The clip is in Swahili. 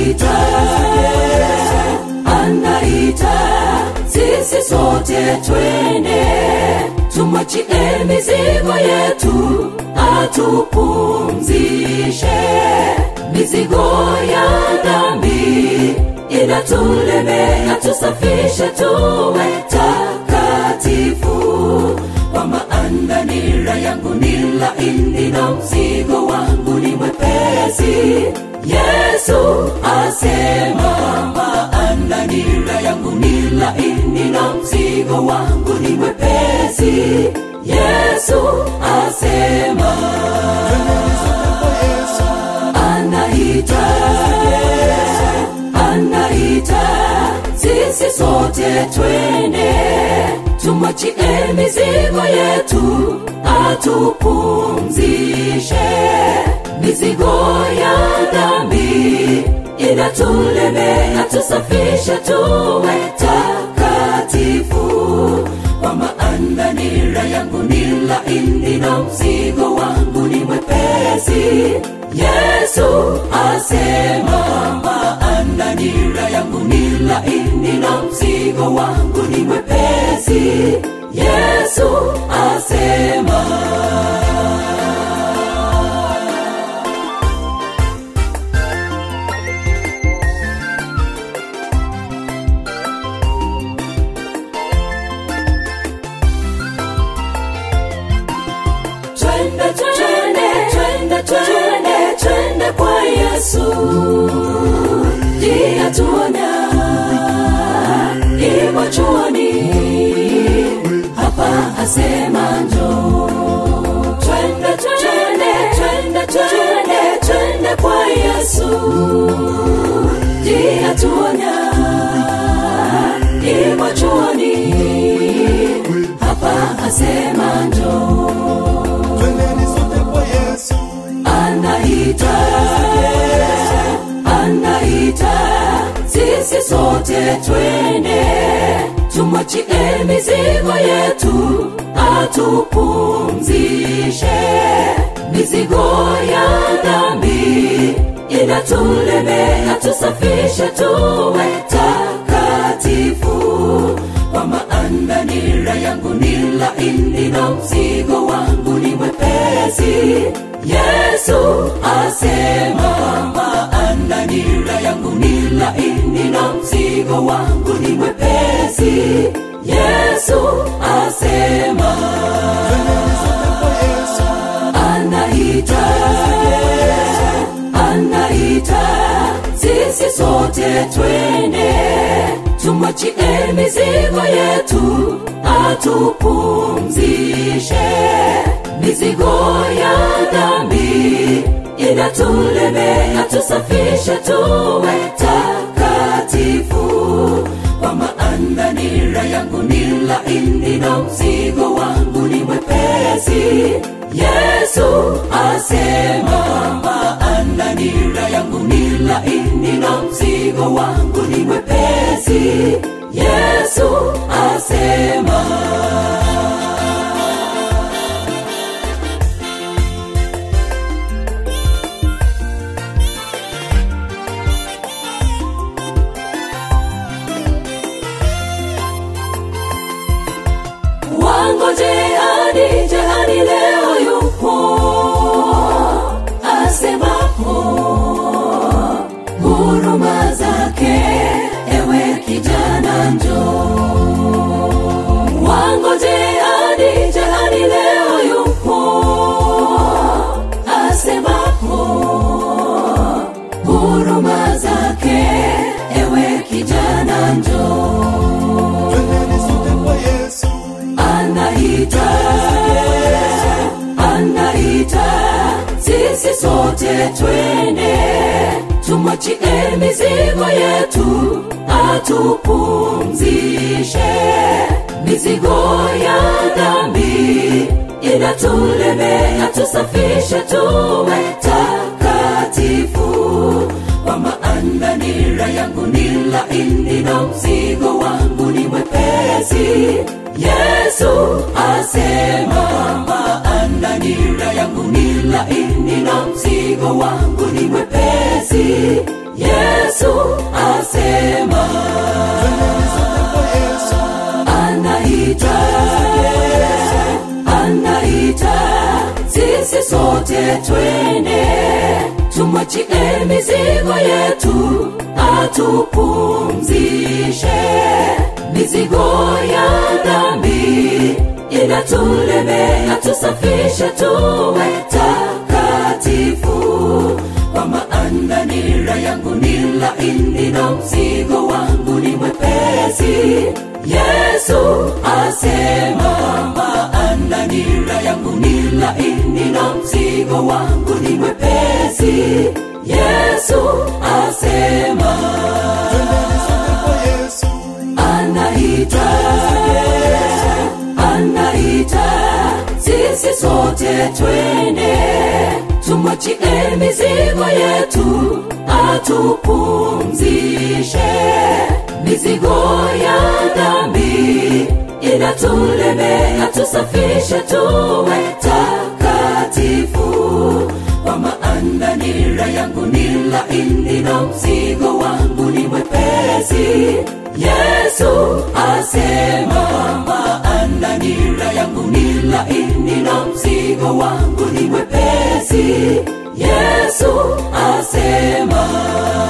anaita anaita sisi sote twende tumwachie mizigo yetu atupumzishe mizigo ya dhambi inatulemea tusafishe tuwe takatifu kwa maana nira yangu ni laini na mzigo wangu ni mwepesi yesu asema maana nira yangu ni laini na mzigo wangu ni mwepesi yesu asema anaita anaita sisi sote twende tumwachie mizigo yetu atupumzishe mizigo ya dhambi inatulemea tusafishe tuwe takatifu kwa maana nira yangu ni laini na mzigo wangu ni mwepesi yesu asema maana nira yangu ni laini na mzigo wangu ni mwepesi yesu asema twende twende twende twende twende kwa yesu ndiye atuona imo chuoni hapa asema njo twende twende twende twende twende kwa yesu ndiye atuona imo chuoni hapa asema njoo Twendeni sote kwa Yesu. anaita anaita sisi sote twende tumwachie mizigo yetu atupumzishe mizigo ya dhambi inatulemea tusafishe tuwe takatifu kwa maana nira yangu ni laini na mzigo wangu ni mwepesi yesu asema maana nira yangu ni laini na mzigo wangu ni mwepesi yesu asema Twendeni sote kwa Yesu. anaita anaita sisi sote twende tumwachie mizigo yetu atupumzishe mizigo ya dhambi inatulemea tusafishe tuwe takatifu kwa maana nira yangu ni laini na mzigo wangu ni mwepesi yesu asema maana nira yangu ni laini na mzigo wangu ni mwepesi yesu asema wangoje hadi jehani leo yupo asemapo huruma zake ewe kijana njo wangoje hadi jehani leo yupo asemapo huruma zake ewe kijana njoo Twendeni sote kwa Yesu. anaita anaita sisi sote twende tumwachie mizigo yetu atupumzishe mizigo ya dhambi inatulemea tusafishe tuwe takatifu kwa maana nira yangu ni laini na mzigo wangu ni mwepesi yesu asema maana nira yangu ni laini na mzigo wangu ni mwepesi yesu asema twendeni sote kwa yesu anaita anaita sisi sote twende tumwachie mizigo yetu atupumzishe mizigo ya dhambi inatulemea tusafishe tuwe takatifu kwa maana nira yangu ni laini na mzigo wangu ni mwepesi yesu asema maana nira yangu ni laini na mzigo wangu ni mwepesi yesu asema twendeni sote kwa yesu anaita anaita sisi sote twende tumwachie mizigo yetu atupumzishe mizigo ya dhambi inatulemea tusafishe tuwe takatifu kwa maana nira yangu ni laini na mzigo wangu ni mwepesi yesu asema maana nira yangu ni laini na mzigo wangu ni mwepesi yesu asema